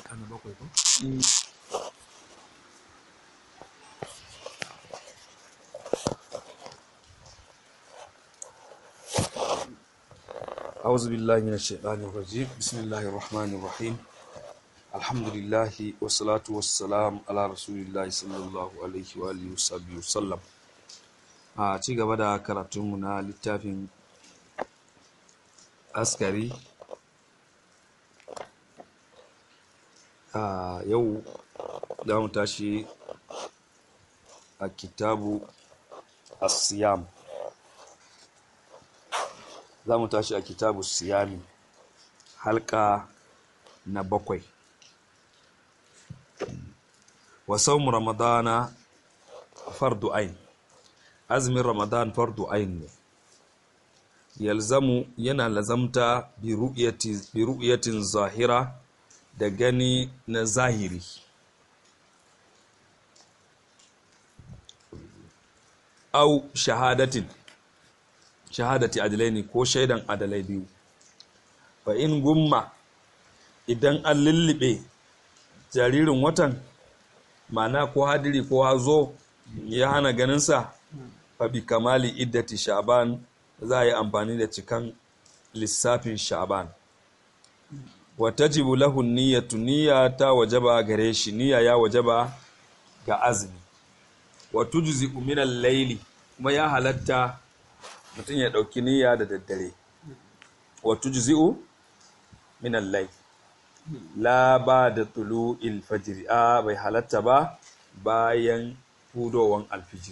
ana bakwai ko أعوذ بالله من الشيطان الرجيم بسم الله الرحمن الرحيم الحمد لله والصلاة والسلام على رسول الله صلى الله عليه وآله وصحبه وسلم a ci gaba da karatunmu na littafin askari a yau za mu tashi a kitabu asiyam za mu tashi a kitabu siyami halka na bakwai wa saumu ramadana fardu ain azumin ramadan fardu ain ne yalzamu yana lazamta bi ru'yatin zahira da gani na zahiri au shahadatin shahadati adalai ko shaidan adalai biyu fa in gumma idan an lullube jaririn watan mana ko hadiri ko hazo ya hana ganinsa fa bi kamali iddati sha'ban za a yi amfani da cikan lissafin sha'ban wa tajibu lahu niyyatu niyya ta wajaba gare shi niyya ya wajaba ga azumi wa tujzi min al-layli kuma ya halatta mutum ya ɗauki niyya da daddare wato juzi'u minan lai la ba da tulu ilfajiri a bai halatta ba bayan hudowan alfijir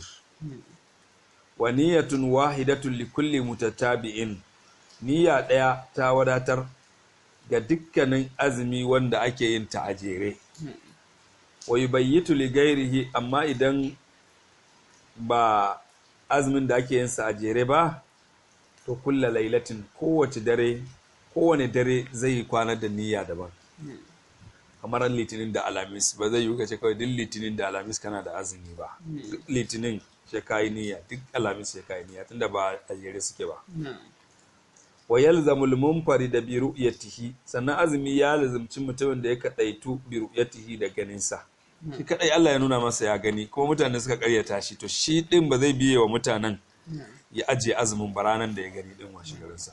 wa niyyatun wahidatun likulli mutatabi'in niyya ɗaya ta wadatar ga dukkanin azumi wanda ake yin ta a jere wa yubayyitu li gairihi amma idan ba azumin da ake yin sa a jere ba to kulla lailatin kowace dare kowane dare zai yi kwana da niyya daban kamar litinin da alamis ba zai yi kace kawai duk litinin da alamis kana da azumi ba duk litinin shi kayi niyya duk alamis shi kayi niyya tunda ba a jere suke ba wa yalzamul munfari da bi ru'yatihi sannan azumi ya lazumci mutumin da ya kadaitu bi ru'yatihi da ganin sa shi kadai Allah ya nuna masa ya gani kuma mutane suka karyata shi to shi din ba zai biye wa mutanen ya ajiye azumin baranan da ya gani din washe garinsa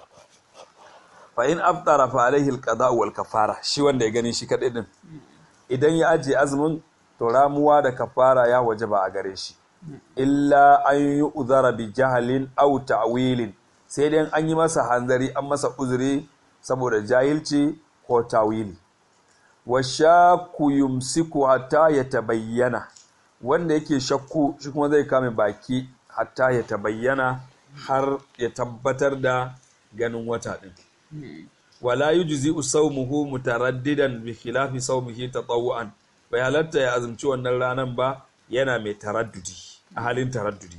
fa in aftara fa alaihi alqada wal kafara shi wanda ya gani shi kadai din idan ya ajiye azumin to ramuwa da kafara ya wajaba a gare shi illa an yi uzara bi jahalin aw ta'wilin sai dai an yi masa hanzari an masa uzuri saboda jahilci ko tawili wa shaku yumsiku hatta ya tabayyana wanda yake shakku shi kuma zai kame baki hatta ya tabayyana har ya tabbatar da ganin wata din wala yujzi sawmuhu mutaraddidan bi khilafi sawmihi tatawuan bai halatta ya azumci wannan ranan ba yana mai taraddudi a halin taraddudi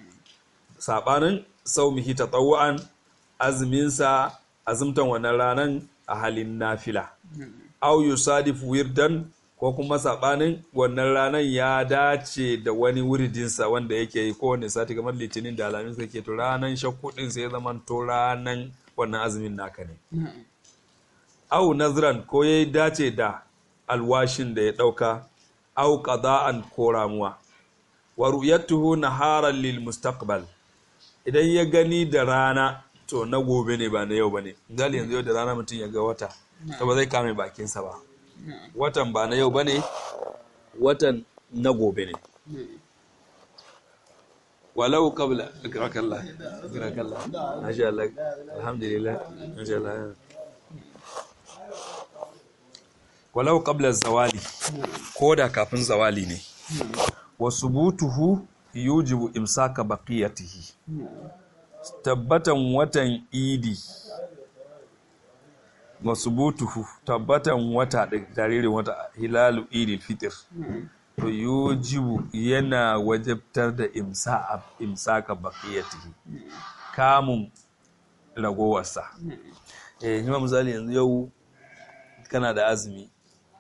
sabanin sawmihi tatawuan azuminsa azumtan wannan ranan a halin nafila au yusadifu wirdan ko kuma sabanin wannan ranar ya dace da wani wuridinsa wanda yake yi kowane sati kamar litinin da alamin kake to ranar shakku din sai zaman to ranar wannan azumin naka ne au nazran ko ya dace da alwashin da ya dauka au qada'an ko ramuwa wa ru'yatuhu naharan lil mustaqbal idan ya gani da rana to na gobe ne ba na yau bane misali yanzu yau da rana mutum ya ga wata to ba zai kame bakinsa ba watan ba na yau ba ne watan na gobe ne walau kabla akrakallah akrakallah masha Allah alhamdulillah masha Allah walau qabla zawali ko da kafin zawali ne wa subutuhu yujibu imsaka baqiyatihi tabbatan watan idi masubutuhu tabbatan wata da jaririn wata hilalu idil fitr to yujibu yana wajabtar da imsa imsaka baqiyatihi kamun ragowarsa eh ni misali yanzu yau kana da azumi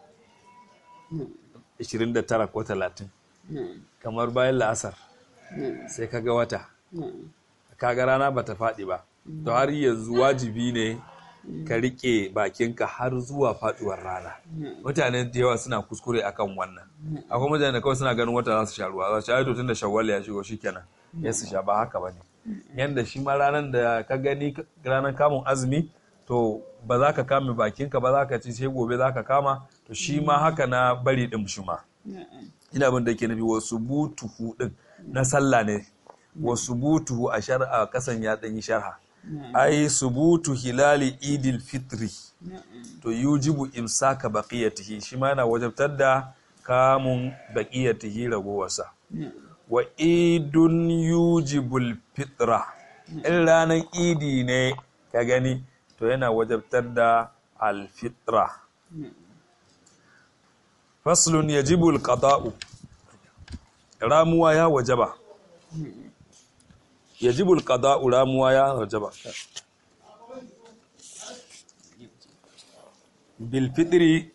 29 ko 30 kamar bayan la'asar sai kaga wata kaga rana bata faɗi ba to har yanzu wajibi ne ka rike bakinka har zuwa faduwar rana mutane da yawa suna kuskure akan wannan akwai mutane da kawai suna ganin wata za su sha ruwa za su sha to tunda shawwal ya shigo shikenan ya su sha ba haka bane yanda shi ma ranar da ka gani ranar kamun azumi to ba za ka kame bakinka ba za ka ci sai gobe za ka kama to shi ma haka na bari din shi ma ina abin da ke nufi wasu butuhu din na sallah ne wasu butuhu a shar'a kasan ya ɗanyi sharha ai subutu hilali idil fitri to yujibu imsaka baqiyatihi shi ma yana wajabtar da kamun baqiyatihi ragowarsa wa idun yujibul fitra in ranar idi ne ka gani to yana wajabtar da alfitra faslun yajibul qada'u ramuwa ya wajaba yajibul qada'u ramuwa ya wajaba bil fitri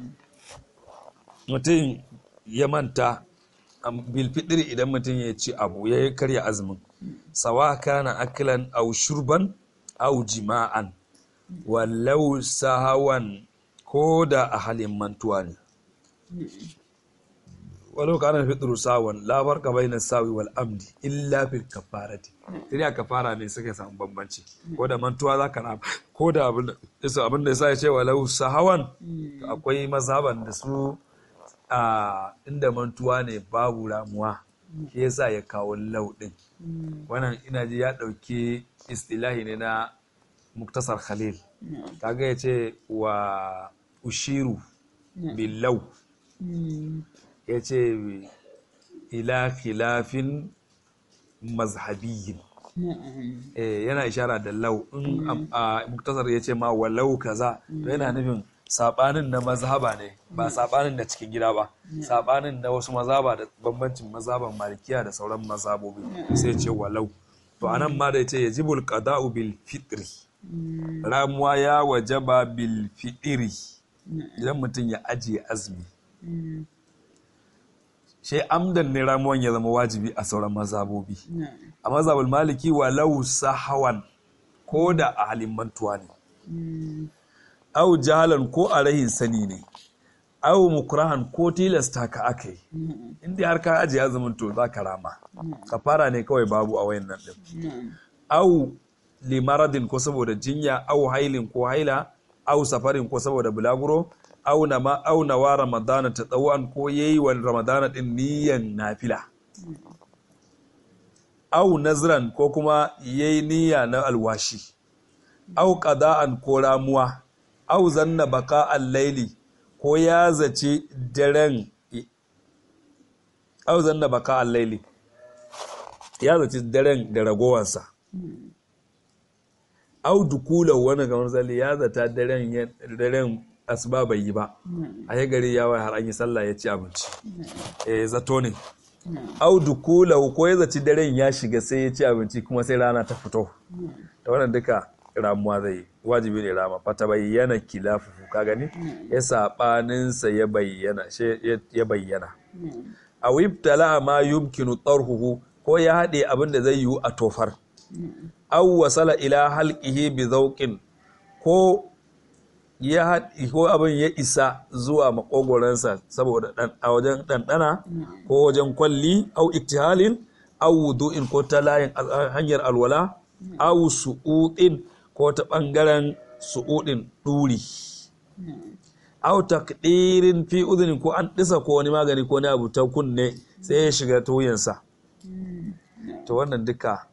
mutum ya manta bil fitri idan mutum ya ci abu ya karya azumin sawa kana akilan aw shurban aw jima'an wallau sahawan ko da a halin mantuwa ne walau kana fitru sawan la farqa bayna sawi wal amdi illa fil kafarati sai a kafara ne suka samu bambanci ko da mantuwa zaka na ko da abin da abin da yasa ya ce walau sahawan akwai mazhaban da su a inda mantuwa ne babu ramuwa shi yasa ya kawo lau din wannan ina ji ya dauki istilahi ne na muktasar khalil kaga ya ce wa ushiru billau ya ce ila khilafin mazhabiyin yana ishara da lau in a muktasar ya ce ma walau kaza to yana nufin sabanin na mazhaba ne ba sabanin da cikin gida ba sabanin na wasu mazhaba da bambancin mazhaban malikiya da sauran mazhabobi sai ce walau to anan ma da ya ce yajibul qada'u bil fitri ramuwa ya wajaba bil fitri idan mutum ya ajiye azumi shi amdan ne ramuwan ya zama wajibi a sauran mazabobi a mazabul maliki walau sahawan ko da a halin mantuwa ne au jahalan ko a rahin sani ne au mukurahan ko tilasta ka aka yi inda har ka ajiye azumin to za ka rama ka fara ne kawai babu a wayan nan din au limaradin ko saboda jinya au hailin ko haila au safarin ko saboda bulaguro auna ma auna wa ramadana ta tsawon ko yayi wa ramadana din niyan nafila au nazran ko kuma yayi niyya na alwashi au qada'an ko ramuwa au zanna baka al-laili ko ya zace daren au zanna baka al-laili ya zace daren da ragowansa au dukula wani kamar zali ya zata daren daren asuba bai yi ba a yi gari ya wai har an yi sallah ya ci abinci eh zato ne au dukula ko ya zaci daren ya shiga sai ya ci abinci kuma sai rana ta fito da wannan duka ramuwa zai wajibi ne rama fata bayyana kilafufu ka gani ya sabaninsa ya bayyana ya bayyana a wibtala ma yumkinu tarhuhu ko ya haɗe abin da zai yiwu a tofar au wasala ila halqihi bi zawqin ko ya haɗi ko abin ya isa zuwa makogoransa saboda a wajen ɗanɗana ko wajen kwalli au iktihalin au wudu'in ko ta layin hanyar alwala au su'udin ko ta ɓangaren su'udin ɗuri au takdirin fi uzunin ko an ɗisa ko wani magani ko wani abu ta kunne sai ya shiga tuyansa to wannan duka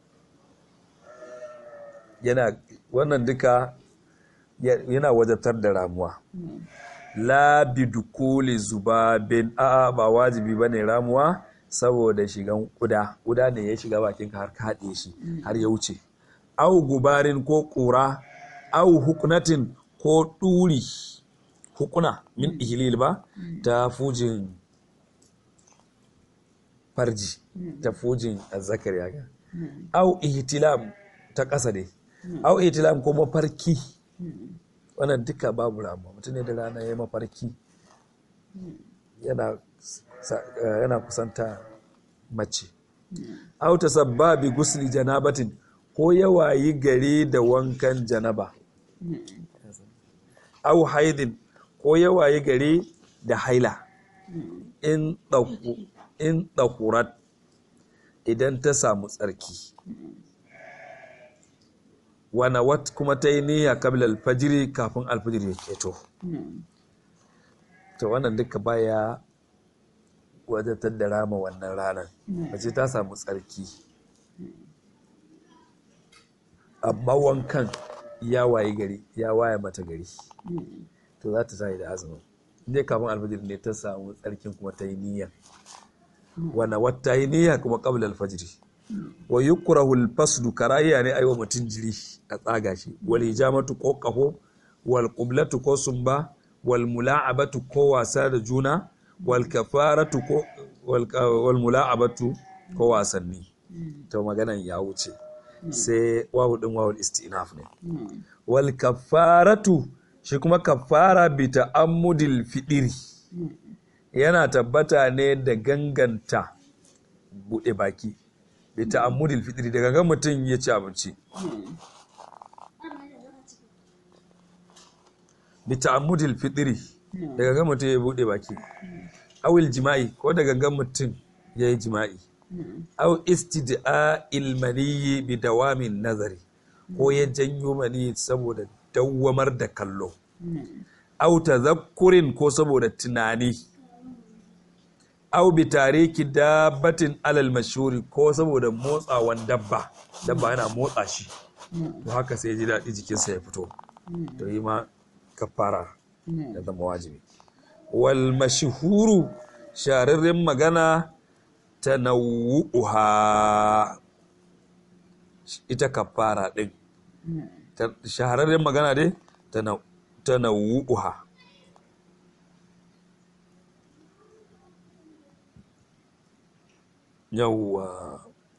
yana wannan duka yana wajabtar da ramuwa la bidukuli zubabin a'a ba wajibi bane ramuwa saboda shigan kuda kuda ne ya shiga bakin ka har ka haɗe shi har ya wuce au gubarin ko ƙura au hukunatin ko ɗuri hukuna min ihilil ba ta fujin farji ta fujin azzakar ya au ihtilam ta ƙasa dai au ihtilam ko mafarki wannan duka babu ramuwa mutum ne da rana ya mafarki yana kusanta mace au ta sabbabi gusli janabatin ko yawayi gari da wankan janaba au haidin ko ya waye gari da haila in ɗaku in ɗakurat idan ta samu tsarki wana wat kuma ta yi niyya kabla alfajiri kafin alfajiri ya keto to wannan duka baya wadatar da rama wannan ranar mace ta samu tsarki amma wankan ya waye gari ya waye mata gari to za ta tayi da azumin ne kafin alfajir ne ta samu tsarkin kuma ta yi niyya wana wata yi niyya kuma qabla alfajiri wa yukrahu alfasdu karahiya ne aiwa mutum jiri a tsaga shi wal hijamatu ko qaho wal qiblatu ko sumba wal mula'abatu ko wasa da juna wal kafaratu ko wal mula'abatu ko wasanni to maganan ya wuce sai wawu din wawul istinaf ne wal kafaratu shi kuma kafara bi ta'ammudil fidiri yana tabbata ne da ganganta bude baki bi ta'ammudil fidiri daga ga mutum ya ci abinci bi ta'ammudil fidiri daga ga mutum ya bude baki awil jima'i ko daga ga mutum ya yi jima'i aw istid'a ilmaniyi bi dawamin nazari ko ya janyo mani saboda dawwamar da kallo aw tazakkurin ko saboda tunani aw bi tariki dabbatin alal mashhuri ko saboda motsawan dabba dabba yana motsa shi to haka sai ji daɗi jikinsa ya fito to yi ma kafara da zama wajibi wal mashhuru shahararren magana tanawu'uha ita kafara din shahararren magana dai tanawu'uha yawwa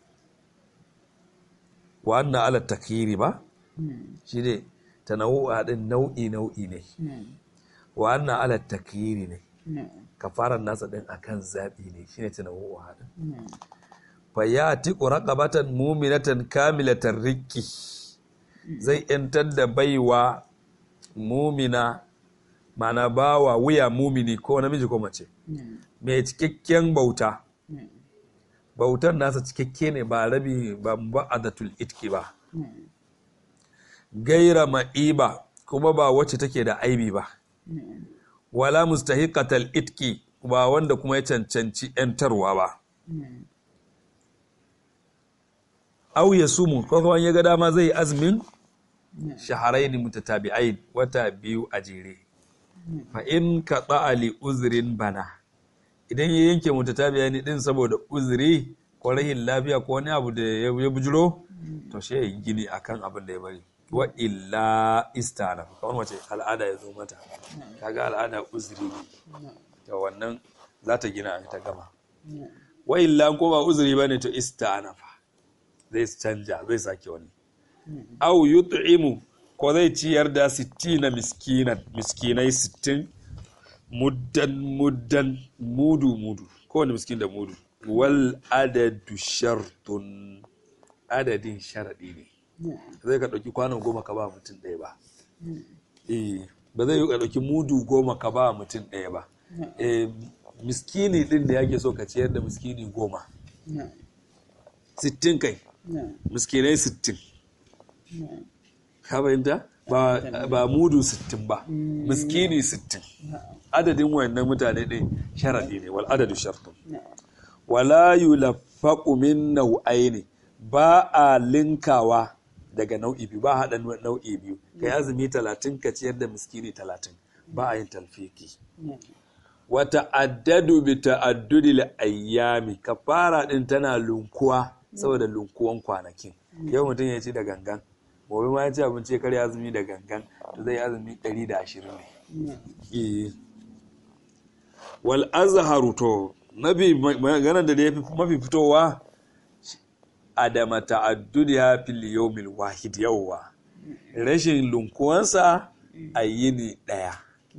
wannan ala takiri ba shi ne tanawu'uha din nau'i nau'i ne wannan ala takiri ne kafaran nasa din akan zaɓi ne shine tanawu'uha din fa ya tiqu raqabatan mu'minatan kamilatan rikki zai yantar da baiwa mumina mana bawa wuya mumini ko namiji ko mace mai cikakken bauta bautar nasa cikakke ne ba rabi ba ba'adatul itki ba gaira ma'iba kuma ba wacce take da aibi ba wala mustahiqatal itki ba wanda kuma ya cancanci yantarwa ba au ya sumu ko kuma ya ga dama zai azumin shaharaini mutatabi'ain wata biyu a jere fa in ka li uzrin bana idan ya yanke mutatabi'ain din saboda uzuri ko rahin lafiya ko wani abu da ya bujiro to shi ya gini akan abin da ya bari wa illa istana kamar mace al'ada ya zo mata kaga al'ada uzuri ne to wannan za ta gina ta gama wa illa ko ba uzuri bane to istana fa zai canja zai sake wani au yut'imu ko zai ciyar da 60 miskinan miskinai 60 muddan muddan mudu mudu kowane miskin da mudu wal adadu shartun adadin sharadi ne zai ka ɗauki kwanon goma ka ba mutum ɗaya ba eh ba zai yi ka ɗauki mudu goma ka ba mutum ɗaya ba eh miskini ɗin da yake so ka ciyar da miskini goma sittin kai miskinai sittin ka fahimta ba mudu sittin ba miskini sittin adadin wayannan mutane ɗin sharaɗi ne wal adadu shartun wala yulaffaqu min nau'aini ba a linkawa daga nau'i biyu ba a haɗa nau'i biyu kai azumi talatin ka ciyar da miskini talatin ba a yin talfiki wa ta'addadu bi ta'addudi ayyami kafara din tana lunkuwa saboda lunkuwan kwanakin yau mutum ya ci da gangan gobe ma ya ci abinci kar azumi da gangan to zai azumi 120 ne wal azharu to nabi magana da ya mafi fitowa adama ta'addudi ya fil yawmil wahid yawwa rashin lunkuwansa a yini daya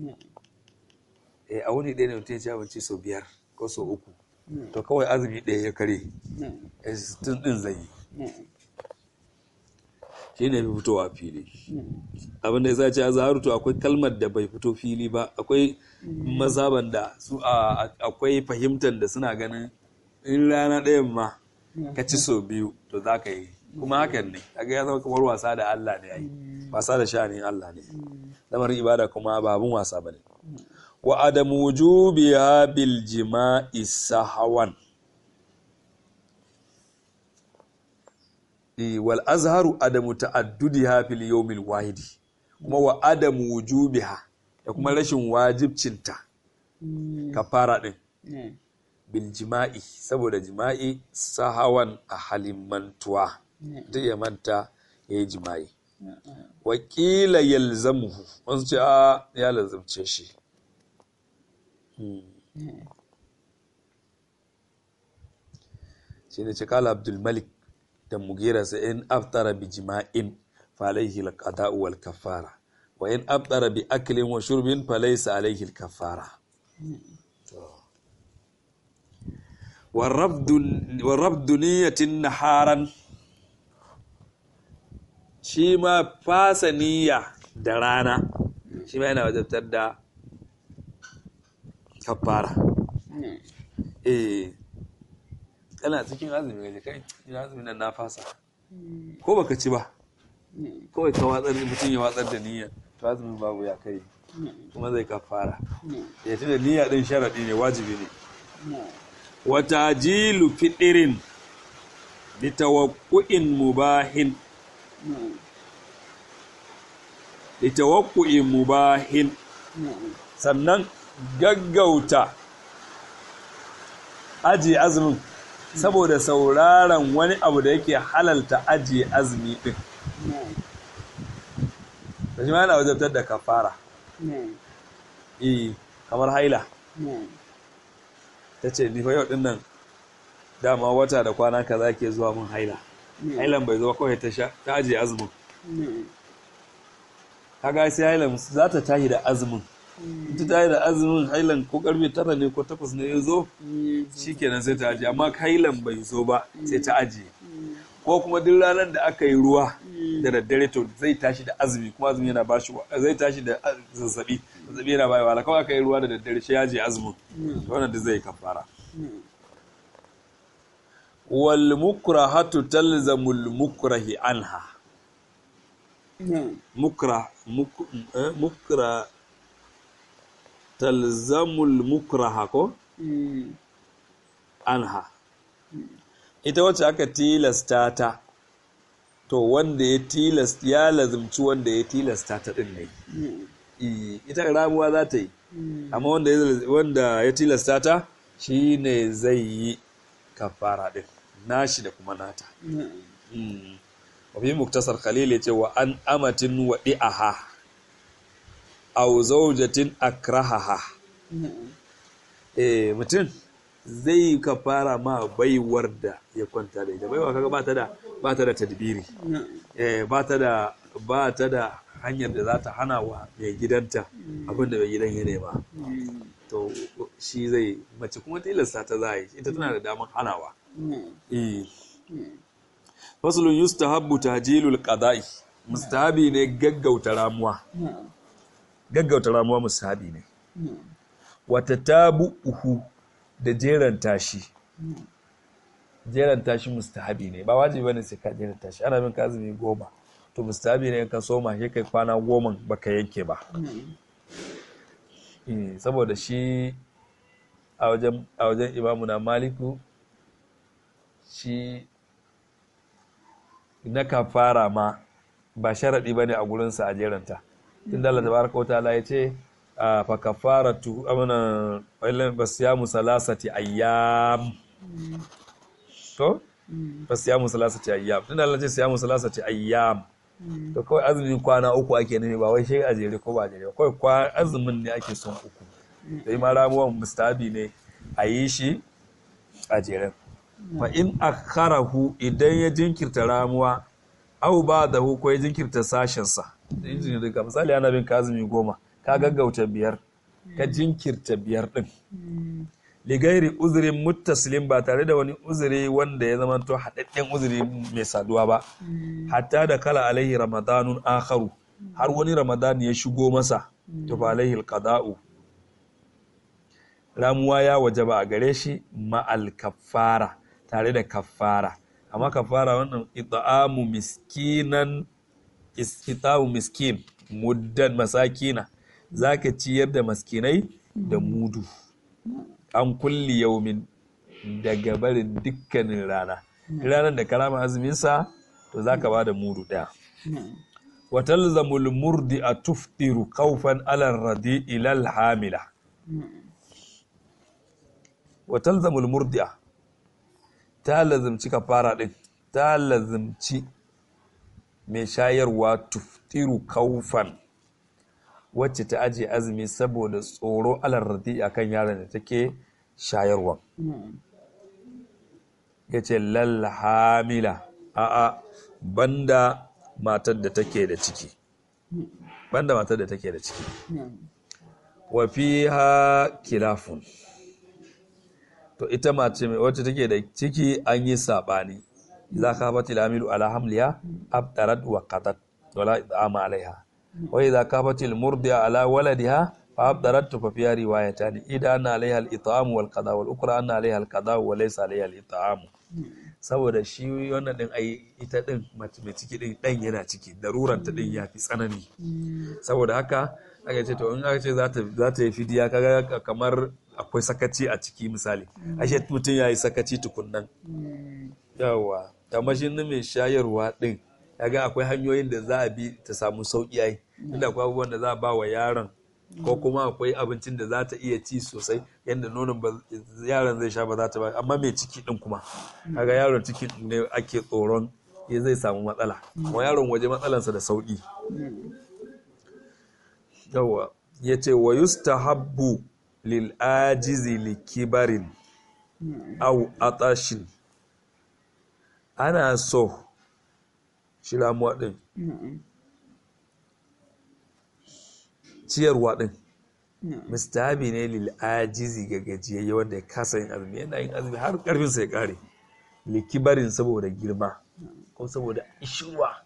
a wuni ɗaya ne mutum ya ci abinci sau biyar ko sau uku to kawai azumi ɗaya ya kare tun ɗin zai yi shi ne fitowa fili abin da ya sa ce a zaharu to akwai kalmar da bai fito fili ba akwai mazaban da su a akwai fahimtar da suna ganin in rana ɗayan ma ka ci so biyu to za ka yi kuma hakan ne kaga ya zama kamar wasa da Allah ne ai wasa da sha'anin Allah ne lamarin ibada kuma ba abin wasa bane wa adamu wujubiha bil jima'i sahawan wal azharu adamu ta'addudiha fil yawmil wahidi kuma wa adamu wujubiha da kuma rashin wajibcinta kafara din bil jima'i saboda jima'i sahawan a halin mantuwa duk ya manta ya yi jima'i wakila yalzamuhu wasu ce a ya lazamce shi shi ne ce kala abdulmalik da mugira sa in aftara bi jima'in falaihi alqada'u wal kafara wa in aftara bi aklin wa shurbin falaysa alaihi al kafara wa rabdu niyatin naharan shi ma fasa niyya da rana shi ma yana wajabtar da kafara eh kana cikin azumi ga kai ina azumi nan na fasa ko baka ci ba kawai ka watsar mutum ya watsar da niyya to azumin babu ya kai kuma zai kafara ya da niyya din sharadi ne wajibi ne wata jilu fidirin litawakku'in mubahin litawakku'in mubahin sannan gaggauta ajiye azumin saboda sauraron wani abu da yake halalta ajiye azumi din da shi ma yana wajabtar da kafara eh kamar haila ta ce ni fa yau din nan dama wata da kwana kaza ke zuwa mun haila hailan bai zo kawai ta sha ta ajiye azumin kaga sai hailan za ta tashi da azumin ita ta yi da azumin hailan ko karfe tara ne ko takwas ne ya zo shikenan sai ta ajiye amma hailan bai zo ba sai ta ajiye ko kuma duk ranar da aka yi ruwa da daddare to zai tashi da azumi kuma azumi yana bashi zai tashi da zazzabi zazzabi yana bayi wala kawai aka yi ruwa da daddare shi ya je azumin wannan da zai kafara wal mukrahatu talzamul mukrahi anha mukra mukra talzamul mukraha ko anha ita wacce aka tilasta ta to wanda ya tilasta ya lazumci wanda ya tilasta ta din ne ita ramuwa za ta yi amma wanda ya tilasta ta shi ne zai yi kafara din nashi da kuma nata wafi muktasar khalil ya ce wa an amatin wa di'aha aw zaujatin akrahaha eh mutum zai kafara ma baiwar da ya kwanta da ita baiwa kaga ba ta da ba ta da tadbiri eh ba ta da ba ta da hanyar da za ta hana wa mai gidanta abin da mai gidan ya nema to shi zai mace kuma tilasta ta za yi ita tana da damar hanawa eh faslun yustahabbu tajilul qada'i mustahabi ne gaggauta ramuwa gaggauta ramuwa musahabi ne wata tabu uhu da jeran tashi jeran tashi mustahabi ne ba wajibi bane sai ka jeran tashi ana bin kazumi goma to mustahabi ne ka soma shi kai kwana goma baka yanke ba saboda shi a wajen a wajen imamu na maliku shi na kafara ma ba sharaɗi bane a gurinsa a jeranta tun da Allah tabaraka wa ta'ala ya ce fa kafaratu amana wailan basiyamu salasati ayyam to basiyamu salasati ayyam tun da Allah ce siyamu salasati ayyam to kawai azumin kwana uku ake nufi ba wai shi a jere ko ba jere kawai kwa azumin ne ake son uku dai ma ramuwan mustabi ne a yi shi a jere fa in akharahu idan ya jinkirta ramuwa au ba da ko ya jinkirta sashensa injin duka misali ana bin kazumi goma ka gaggauta biyar ka jinkirta biyar din ligairi uzurin muttasilin ba tare da wani uzuri wanda ya zama to haɗaɗɗen uzuri mai saduwa ba hatta da kala alaihi ramadanun akharu har wani ramadan ya shigo masa to fa alaihi alqada'u ramuwa ya wajaba a gare shi ma'al kaffara tare da kaffara amma kaffara wannan ita'amu miskinan ita'amu miskin muddan masakina zaka ciyar da maskinai da mudu an kulli yaumin daga barin dukkanin rana ranar da karama azuminsa to zaka ba da mudu ɗaya watalzamul murdi a tuftiru kaufan alar radi ilal hamila watalzamul murdi'a ta lazimci kafara din ta lazimci mai shayarwa tuftiru kaufan wacce ta aje azumi saboda tsoro alar radi akan yaron da take shayarwa ya ce hamila a'a banda matar da take da ciki banda matar da take da ciki wa fiha kilafun to ita mace mai wacce take da ciki an yi sabani za ka fati lamilu ala hamliya abdarat wa qatat wala idama alaiha wa idza kafati almurdiya ala waladiha fa abdarat fa fiha riwayatan idan anna alaiha al-it'am wal qada wal ukra anna alaiha al-qada wa laysa alaiha al-it'am saboda shi wannan din ai ita din mace mai ciki din dan yana ciki daruran ta din yafi tsanani saboda haka aka ce to in aka ce za ta yi fidiya kaga kamar akwai sakaci a ciki misali ashe mutum ya yi sakaci tukunnan yawa tamashin na mai shayarwa din kaga akwai hanyoyin da za a bi ta samu sauki ai inda akwai abubuwan da za a ba wa yaron ko kuma akwai abincin da za ta iya ci sosai yadda nonon yaron zai sha ba za ta ba amma mai ciki din kuma kaga yaron ciki ne ake tsoron ya zai samu matsala kuma yaron waje matsalansa da sauki yawa ya ce wa yustahabbu lil ajizi li kibarin au atashin ana so shi ramuwa din ciyarwa din mustahabi ne lil ajizi ga gajiyayye wanda ya kasa yin azumi yana yin azumi har karfinsa ya kare likibarin saboda girma ko saboda ishirwa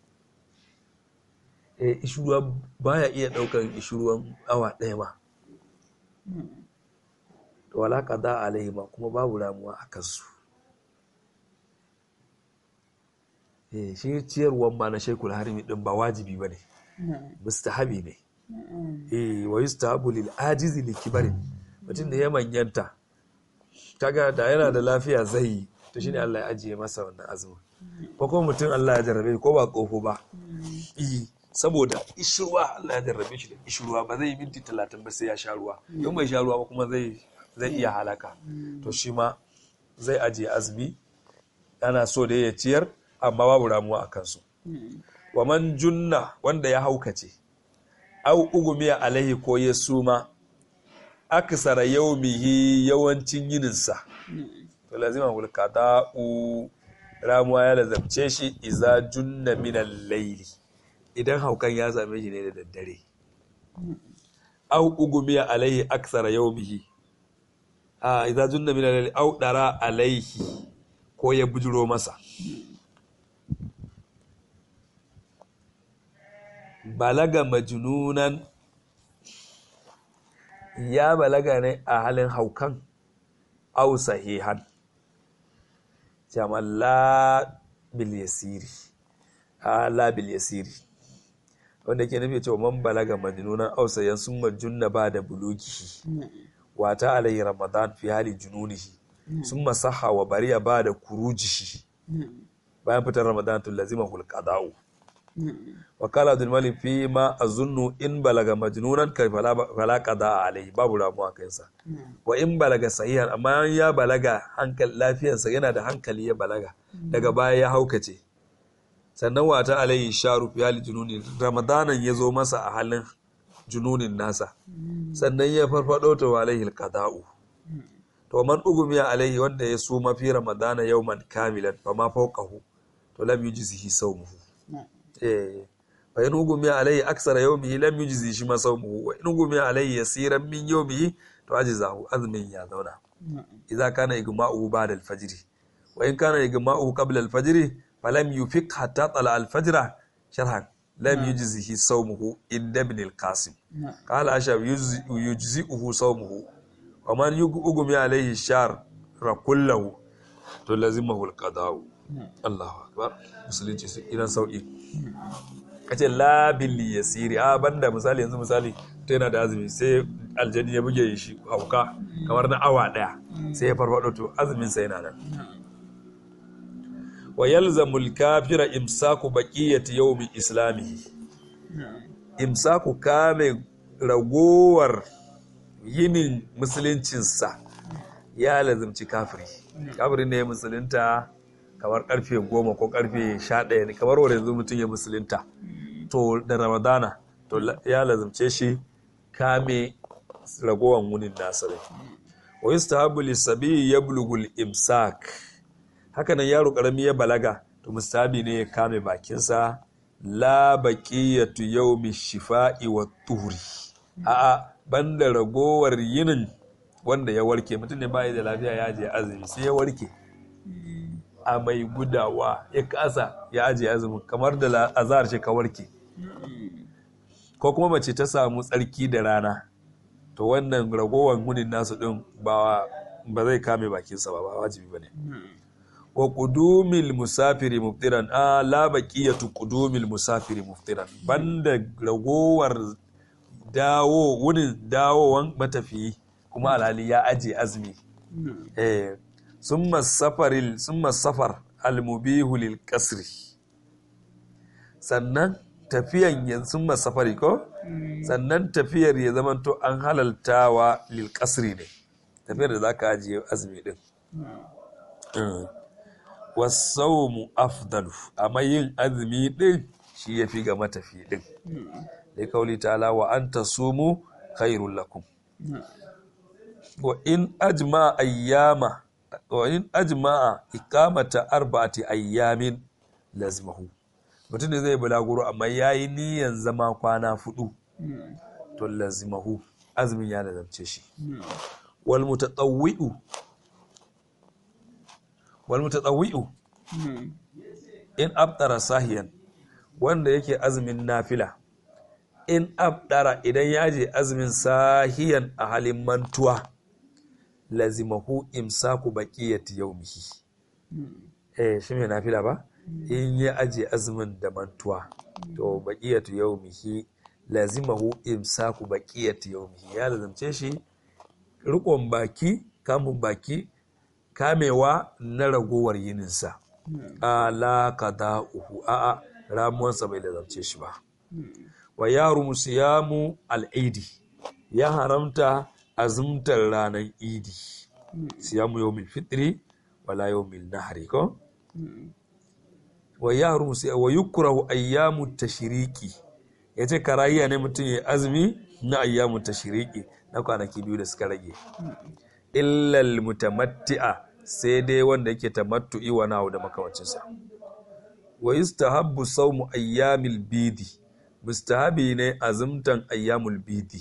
eh ishirwa baya iya daukan ishirwan awa ɗaya ma to wala qada alaihi ma kuma babu ramuwa a kansu eh shi ciyarwan ma na shekul harimi din ba wajibi bane mustahabi ne eh wa yustahabu lil ajizi likibarin mutum da ya manyanta kaga da yana da lafiya zai yi to shine Allah ya ajiye masa wannan azumin ko kuma mutum Allah ya jarrabe ko ba kofo ba eh saboda ishruwa Allah ya jarrabe shi da ishruwa ba zai yi minti talatin ba sai ya sha ruwa in bai sha ruwa ba kuma zai zai iya halaka to shi ma zai ajiye azumi ana so da ya ciyar amma babu ramuwa a kansu wa man junna wanda ya haukace au ugumiya alaihi ko ya suma aksara yaumihi yawancin yininsa to lazima hulka da'u ramuwa ya lazamce shi iza junna minan laili idan haukan ya same shi ne da daddare au ugumiya alaihi aksara yaumihi a iza junna minan laili au dara alaihi ko ya bujiro masa balaga majnunan ya balaga ne a halin haukan au sahihan jamalla bil yasiri ala bil yasiri wanda ke nufi cewa man balaga majnunan au sayan sun majunna ba da bulugi wata alayhi ramadan fi hali jununihi sun masaha wa bariya ba da kurujihi bayan fitar ramadan tun lazima hulqada'u wakala abdul malik fi ma azunnu in balaga majnunan kai fala qada alai babu ramuwa kansa wa in balaga sahihan amma ya balaga hankali lafiyarsa yana da hankali ya balaga daga baya ya haukace sannan wata alai sharu fi hali jununi ramadanan ya zo masa a halin jununin nasa sannan ya farfado ta alaihi alqada'u to man ugumiya alaihi wanda ya suma fi ramadana yawman kamilan fa ma fawqahu to lam yujzihi sawmuhu fa in hugumi alayhi aksara yawmihi lam yujzi shi ma sawmuhu wa in hugumi alayhi yasiran min yawmihi to ajzahu azmin ya zauna idza kana igma'uhu ba'da al-fajr wa in kana igma'uhu qabla al-fajr falam yufiq hatta tala al-fajr sharhan lam yujzihi sawmuhu inda ibn al-qasim qala ashab yujzi'uhu sawmuhu wa man yugmi alayhi shar kullahu to lazimahu al-qada'u Allahu akbar musulunci su idan sauki kace la bil yasiri a banda misali yanzu misali to yana da azumi sai aljani ya buge shi hauka kamar na awa daya sai ya farfado to azumin sa yana nan wa yalzamul kafira imsaku baqiyati yawmi islamihi imsaku kame ragowar yinin musuluncinsa ya lazimci kafiri kafiri ne musulunta kamar karfe goma ko karfe sha ɗaya ne kamar wanda yanzu mutum ya musulunta to da ramadana to ya lazimce shi kame ragowar wunin nasa ne wa yustahabu lisabi yablughul imsak haka nan yaro karami ya balaga to mustahabi ne ya kame bakinsa la baqiyatu yawmi shifa'i wa tuhuri a'a banda ragowar yinin wanda ya warke mutum ne bai da lafiya ya je azumi sai ya warke a mai gudawa ya kasa ya aje azumin kamar da azhar ce ka warke ko kuma mace ta samu tsarki da rana to wannan ragowar hunin nasu din ba ba zai kame bakinsa ba ba wajibi bane wa qudumil musafiri muftiran a la baqiyatu qudumil musafiri muftiran banda ragowar dawo wunin dawowan matafiyi kuma alhali ya aje azumi eh summa safaril summa safar almubihu lil qasri sannan tafiyan yan summa safari ko sannan tafiyar ya zamanto an halaltawa lil qasri ne tafiyar da zaka ajiye azumi din wasaumu afdalu amma yin azumi din shi yafi ga matafi din da kauli ta'ala wa an tasumu khairul lakum wa in ajma ayyama wa in ajma'a iqamata arba'ati ayyamin lazmahu mutum ne zai bulaguro amma yayi niyan zama kwana fudu to lazmahu azumin ya lazamce shi wal mutatawwi'u wal mutatawwi'u in abtara sahiyan wanda yake azumin nafila in abdara idan ya je azumin sahiyan a halin mantuwa lazimahu imsaku baqiyati yawmihi eh shi mai nafila ba in ya aje azumin da mantuwa to baqiyatu yawmihi lazimahu imsaku baqiyati yawmihi ya lazimce shi rikon baki kamun baki kamewa na ragowar yininsa ala qada'uhu a'a ramuwansa bai lazamce shi ba wa yaru siyamu al'idi ya haramta azumtar ranar idi siyamu yau fitri wala yau nahari ko wa yaru wa yukrahu ayyamu tashiriki ya ce karahiya ne mutum ya azumi na ayyamu tashiriki na kwanaki biyu da suka rage illal mutamatti'a sai dai wanda yake tamattu'i wa nahu da makamancinsa wa yustahabbu sawmu ayyamil bidi mustahabi ne azumtan ayyamul bidi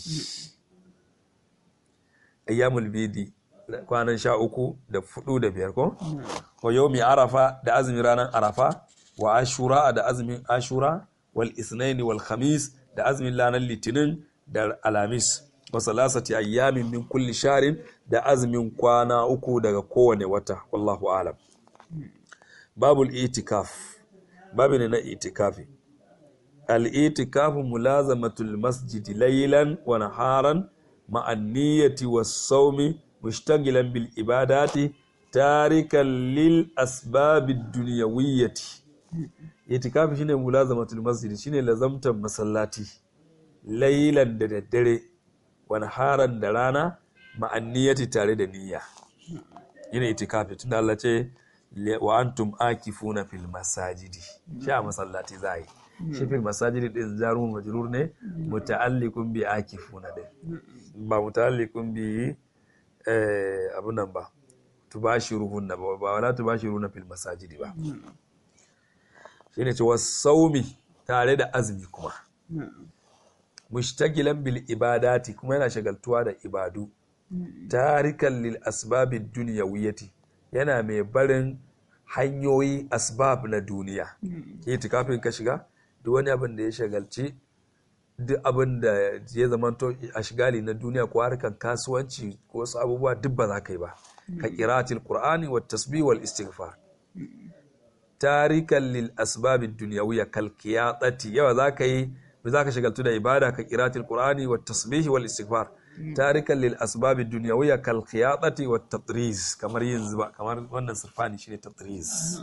ayyamul bidi kwanan sha uku da fudu da biyar ko wa yawmi arafa da azumin ranar arafa wa ashura da azumin ashura wal isnaini wal khamis da azumin ranar litinin da alamis wa salasati ayyamin min kulli sharin da azumin kwana uku daga kowane wata wallahu alam babul itikaf babu ne na itikafi al'itikafu mulazamatul masjidi laylan wa naharan ma'an niyyati was saumi mushtagilan bil ibadati tarikan lil asbabid dunyawiyyati itikafi shine mulazamatul masjidi shine lazamtan masallati laylan da daddare wa naharan da rana ma'an niyyati tare da niyya yana itikafi tunda Allah ce wa antum akifuna fil masajidi shi a masallati za yi shi fil masajidi din jarumun majrur ne muta'alliqun bi akifuna din ba muta'alliqun bi eh abunan ba tubashiruhunna ba ba wala tubashiruna fil masajidi ba shine ce wasaumi tare da azumi kuma mushtagilan bil ibadati kuma yana shagaltuwa da ibadu tarikan lil asbabid dunyawiyyati yana mai barin hanyoyi asbab na duniya itikafin ka shiga duk wani abin da ya shagalci duk abin da ya zamanto a shigali na duniya ko harkar kasuwanci ko wasu abubuwa duk ba za ka yi ba ka qira'atil qur'ani wat tasbih wal istighfar tarikan lil asbabid dunyawiyya kal qiyadati yawa za ka yi za ka shagaltu da ibada ka qira'atil qur'ani wat tasbih wal istighfar tarikan lil asbabid dunyawiyya kal qiyadati wat tatriz kamar yin zuba kamar wannan sirfani shine tatriz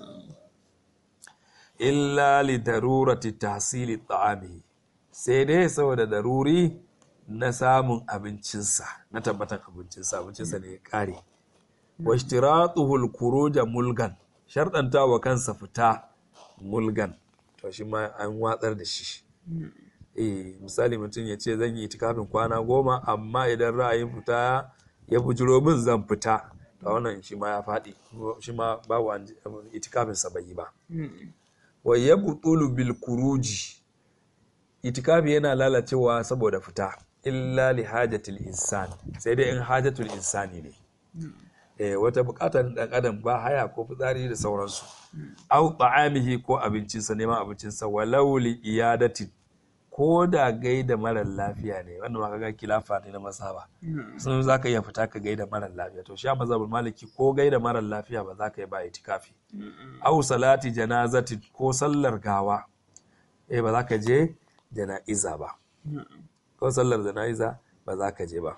illa li darurati tahsili ta'amihi sai dai saboda daruri na samun abincinsa na tabbatar abincinsa abincinsa ne ya kare wa ishtiratuhu al mulgan sharɗanta wa kansa fita mulgan to shi ma an watsar da shi eh misali mutum ya ce zan yi itikafin kwana goma amma idan ra'ayin fita ya bujiro min zan fita to wannan shi ma ya faɗi shi ma babu itikafin sa bai yi ba wa yabtulu bil kuruji itikafi yana lalacewa saboda fita illa li hajatil insan sai dai in hajatul insani ne eh wata bukatar dan adam ba haya ko fitsari da sauransu au ta'amihi ko abincinsa neman abincinsa walau li iyadatin ko da gaida marar lafiya ne wanda ma kaga kilafa ne na masaba sun za ka iya fita ka gaida marar lafiya to shi a mazhabul maliki ko gaida marar lafiya ba za ka yi ba itikafi au salati janazati ko sallar gawa eh ba za ka je jana'iza ba ko sallar jana'iza ba za ka je ba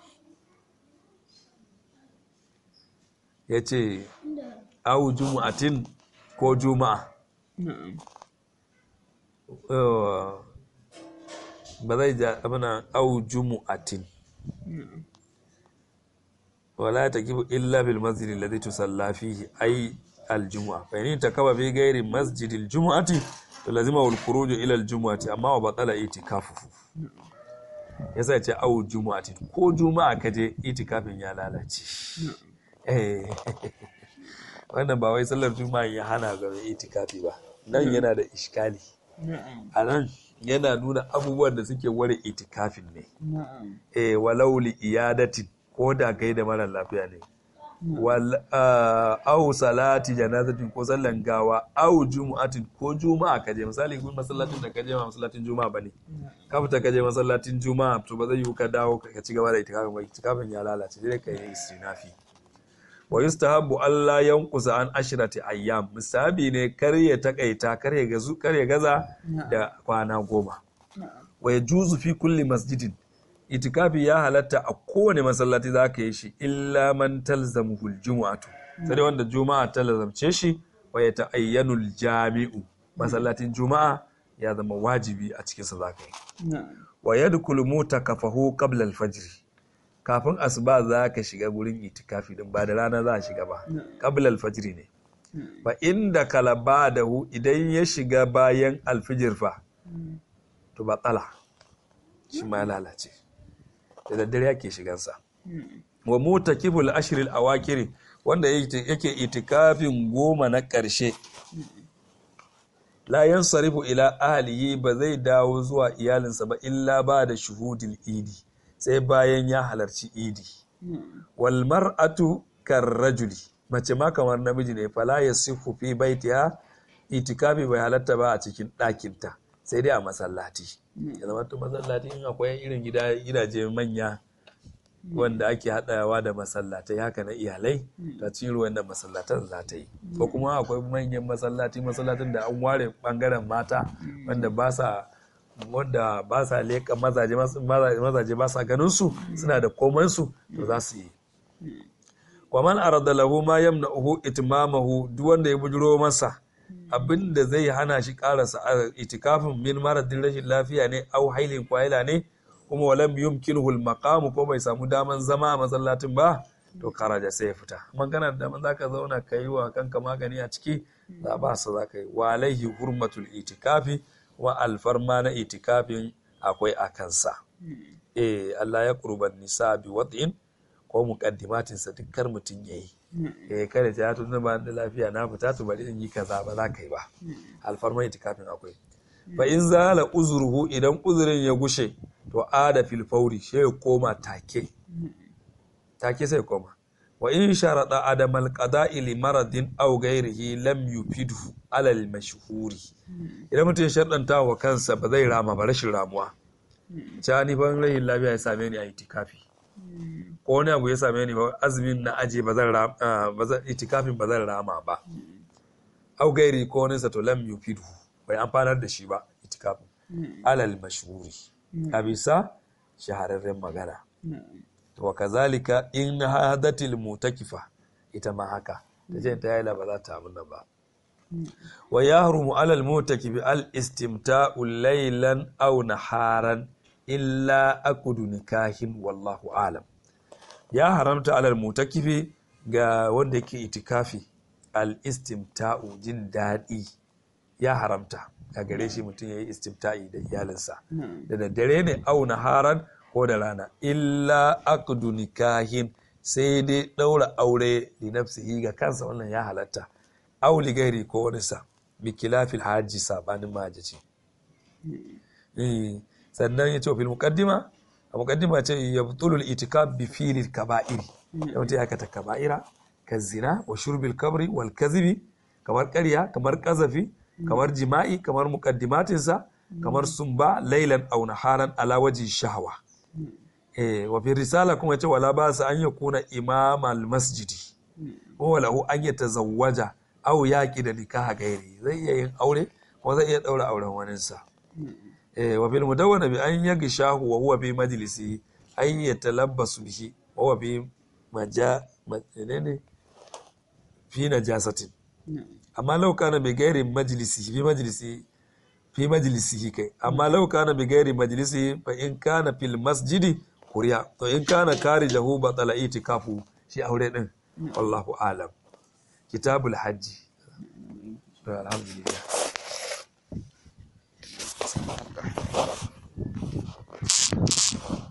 ya ce au jumu'atin ko juma'a ba zai ja abina au jumu'atin wala ta kibu illa bil masjid alladhi tusalla fihi ay al jumu'a fa in takaba fi ghairi masjid al jumu'ati to lazima wal khuruj ila al jumu'ati amma wa batala itikafuhu yasa ya ce au jumu'atin ko juma'a kaje itikafin ya lalace eh wannan ba wai sallar juma'a ya hana ga itikafi ba nan yana da iskali a nan yana nuna abubuwan da suke ware itikafin ne eh walau li iyadatin ko da kai da mara lafiya ne wal au salati janazatin ko sallan gawa au jumu'atin ko juma'a kaje misali kun masallacin da kaje ma masallacin juma'a bane ka fita kaje masallacin juma'a to ba zai yi ka dawo ka ci gaba da itikafin ba itikafin ya lalace sai ka yi istinafi wa yustahabbu Allah yanqusa an ashrati ayyam musabi ne kar ya takaita kar ya gazu kar ya gaza da kwana goma wa yajuzu fi kulli masjidin itikafi ya halatta a kowane masallaci za ka yi shi illa man talzamuhu aljum'atu sai wanda juma'a ta lazamce shi wa ya ta'ayyanu jami'u masallacin juma'a ya zama wajibi a cikin sa za ka yi wa yadkhulu mutakafahu qabla al-fajr kafin asuba za ka shiga gurin itikafi din ba da rana za a shiga ba qabla al-fajr ne fa inda kala ba'dahu idan ya shiga bayan alfijir fa to ba tsala shi ma lalace da daddare yake shigansa wa mutakibul ashril awakiri wanda yake itikafin goma na ƙarshe la yansarifu ila ahlihi ba zai dawo zuwa iyalinsa ba illa ba da shuhudil idi sai bayan ya halarci idi wal mar'atu karrajuli mace ma kamar namiji ne fala yasifu fi baitiha itikafi bai halatta ba a cikin ɗakinta sai dai a masallaci ya zama to masallaci in akwai irin gidaje manya wanda ake haɗawa da masallatai haka na iyalai ta ciro wanda masallatan za ta yi ko kuma akwai manyan masallaci masallatin da an ware bangaren mata wanda ba sa wanda ba sa leƙa mazaje mazaje ba sa ganin su suna da koman su to za su yi kwaman arada lahu ma yamna'uhu itmamahu duk wanda ya bujiro masa abin da zai hana shi karasa itikafin min maradin rashin lafiya ne au hailin kwaila ne kuma walam yumkinuhu al ko bai samu daman zama a masallacin ba to karaja sai ya fita man kana da daman zaka zauna ka yi wa kanka magani a ciki za ba su zaka yi wa alaihi hurmatul itikafi wa alfarma na itikafin akwai a kansa eh Allah ya qurban nisa bi wad'in ko muqaddimatin sa dukkan mutun yayi eh kada ta tun ba da lafiya na fita to bari in yi kaza ba za ka yi ba alfarma itikafin akwai fa in zala uzruhu idan uzurin ya gushe to ada fil fauri shi ya koma take take sai koma wa in sharada adamal qada'i li maradin aw ghairihi lam yufidu ala al mashhuri idan mutum ya sharɗanta wa kansa ba zai rama ba rashin ramuwa ca ni ban rahin lafiya ya same ni a itikafi ko wani abu ya same ni ba azumin na aje ba zan rama ba zan itikafin ba zan rama ba aw gairi ko wani sa to lam yufidu bai amfanar da shi ba itikafin alal mashhuri a bisa shahararren magana wa kazalika in hadatil mutakifa ita ma haka ta ce ta yaila ba za ta abin nan ba wa yahrumu alal mutakifi al istimta'u laylan aw naharan illa akudu nikahin wallahu alam ya haramta alal mutakifi ga wanda yake itikafi al istimta'u jin daɗi ya haramta a gare shi mutum ya yi istimta'i da iyalinsa da daddare ne au naharan ko da rana illa aqdu nikahin sai dai daura aure li nafsihi ga kansa wannan ya halatta aw li gairi ko wani sa bi kilafil haji sabanin majaci sannan ya ce fil muqaddima a muqaddima ce yabtulul itikab bi filil kaba'iri ya mutum ya kata kaba'ira ka zina wa shurbil kabri wal kazibi kamar ƙarya kamar ƙazafi kamar jima'i kamar muqaddimatinsa kamar sumba lailan aw naharan ala waji shahwa eh wa fi risala kuma yace wala ba sa an yakuna imam al masjidi wa lahu an yatazawwaja aw yaqi da nikaha gairi zai iya yin aure ko zai iya daura auren wanin sa eh wa fil mudawwana bi an yagshahu wa huwa fi majlisi an yatalabbasu bihi wa huwa fi maja ne fi najasatin amma lau kana bi gairi majlisi fi majlisi fi majlisihi kai amma lau kana bi gairi majlisi fa in kana fil masjidi kuriya to in kana kari lahu batala itikafu shi aure din wallahu alam kitabul hajji to alhamdulillah Thank you.